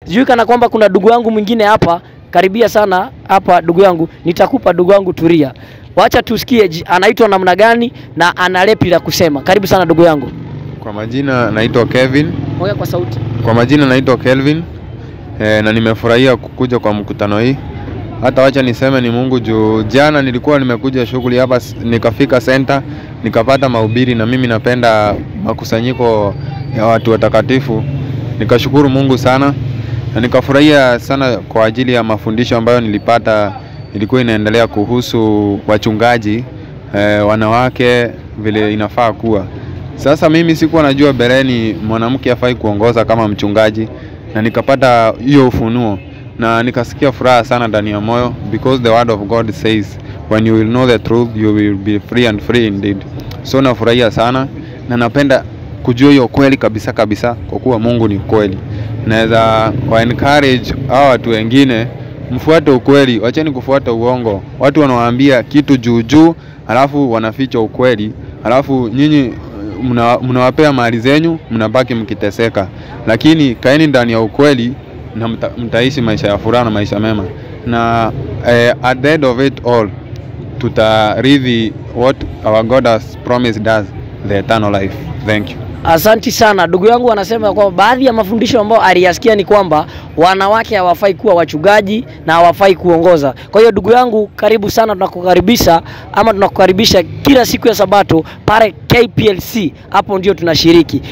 Sijui kana kwamba kuna ndugu yangu mwingine hapa, karibia sana hapa ndugu yangu, nitakupa ndugu yangu, tulia. Wacha tusikie ji- anaitwa namna gani na ana lepi la kusema. Karibu sana ndugu yangu. Kwa majina naitwa Kevin. Ongea kwa sauti. Kwa majina naitwa Kelvin e, na nimefurahia kukuja kwa mkutano hii. Hata wacha niseme ni Mungu juu jana nilikuwa nimekuja shughuli hapa s- nikafika center nikapata mahubiri, na mimi napenda makusanyiko ya watu watakatifu. Nikashukuru Mungu sana na nikafurahia sana kwa ajili ya mafundisho ambayo nilipata, ilikuwa inaendelea kuhusu wachungaji e, wanawake vile inafaa kuwa sasa mimi sikuwa najua bereni mwanamke afai kuongoza kama mchungaji, na nikapata hiyo ufunuo na nikasikia furaha sana ndani ya moyo, because the word of God says when you will know the truth you will be free and free indeed. So nafurahia sana na napenda kujua hiyo kweli kabisa kabisa, kwa kuwa Mungu ni kweli. Naweza wa encourage hao watu wengine mfuate ukweli, wacheni kufuata uongo. Watu wanawaambia kitu juu juu, alafu wanaficha ukweli, alafu nyinyi mna- mnawapea mali zenyu, mnabaki mkiteseka, lakini kaeni ndani ya ukweli na mta, mtaishi maisha ya furaha na maisha mema, na eh, at the end of it all tutarithi what our God has promised us, the eternal life. Thank you. Asanti sana ndugu yangu, anasema kwamba baadhi ya mafundisho ambayo aliyasikia ni kwamba wanawake hawafai kuwa wachungaji na hawafai kuongoza. Kwa hiyo ndugu yangu, karibu sana, tunakukaribisha ama tunakukaribisha kila siku ya Sabato pale KPLC, hapo ndio tunashiriki.